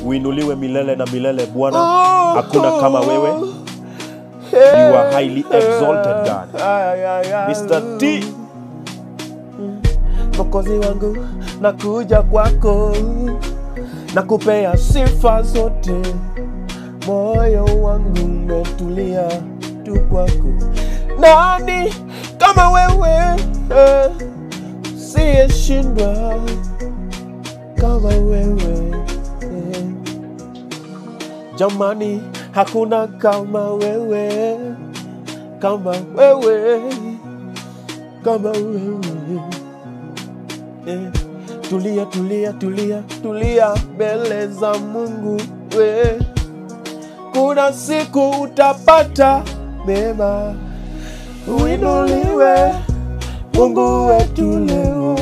uinuliwe milele na milele Bwana. Hakuna kama wewe. You are highly exalted, God. Ay, ay, ay. Mr. T. Mwokozi wangu nakuja kwako nakupea sifa zote, moyo wangu umetulia tu kwako. Nani kama wewe eh, siyeshindwa kama wewe eh. Jamani, hakuna kama wewe, kama wewe, kama wewe eh. Tulia, tulia, tulia, tulia mbele za Mungu we. Kuna siku utapata mema, uinuliwe Mungu wetu leo,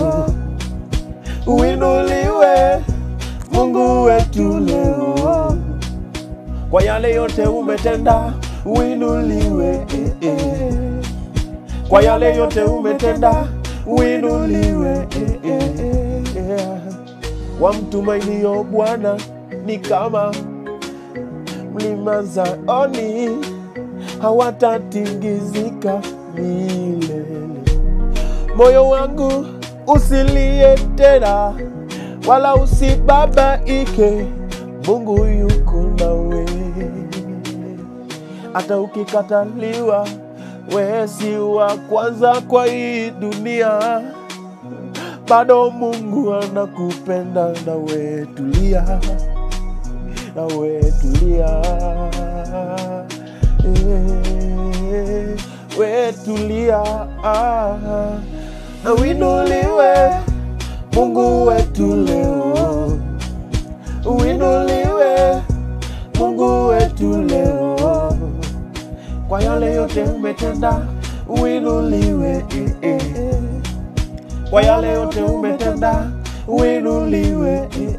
uinuliwe Mungu wetu leo, kwa yale yote umetenda, uinuliwe eh, eh. kwa yale yote umetenda, uinuliwe eh, eh, eh. Wamtumainio Bwana ni kama mlima Zayuni, hawatatingizika milele. Moyo wangu usilie tena, wala usibabaike, Mungu yuko nawe. Hata ukikataliwa, wewe si wa kwanza kwa hii dunia, bado Mungu anakupenda, nawe tulia, nawe tulia, Eh, we tulia, ah, na uinuliwe Mungu wetu leo, uinuliwe Mungu wetu leo, kwa yale yote umetenda, uinuliwe eh, eh. kwa yale yote umetenda, uinuliwe eh,